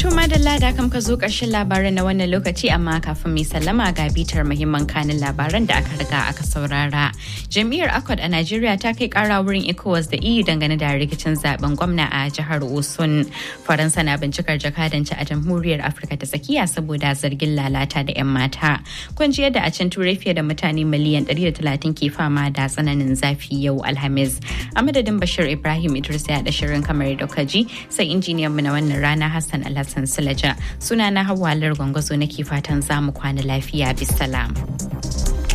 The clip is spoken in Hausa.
To madalla da kam ka zo ƙarshen labaran na wannan lokaci amma kafin mai sallama ga bitar muhimman kanin labaran da aka riga aka saurara. Jam'iyyar Akwad a Najeriya ta kai ƙara wurin ECOWAS da EU dangane da rikicin zaben gwamna a jihar Osun. Faransa na bincikar jakadanci a jamhuriyar Afirka ta tsakiya saboda zargin lalata da 'yan mata. Kun ji yadda a can turai fiye da mutane miliyan 130 ke fama da tsananin zafi yau Alhamis. A madadin Bashir Ibrahim Idris ya da shirin kamar da kaji sai injiniyan mu na wannan rana Hassan Alhassan Sulaja. Sunana Hawwa Lar Gwangwazo nake fatan za mu kwana lafiya bisalam.